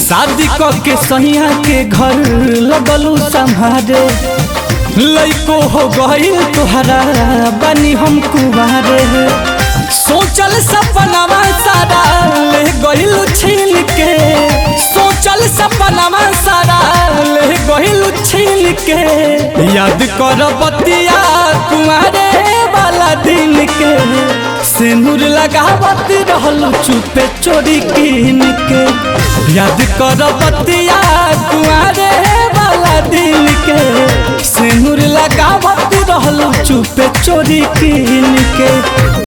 शादी क के सहिया के घर लगलू संभारे लइको हो गईल तोहरा बनी हम कुबारे सोचल सपनावा सारा ले गईल छीन के सोचल सपनावा सारा ले गईल छीन के याद कर बतिया कुमारे वाला दिन के सिंदूर लगावत रहल चुपे चोरी कीन के याद कर बतिया कुमारे वाला दिन के सिंदूर लगावत रहल चुपे चोरी कीन के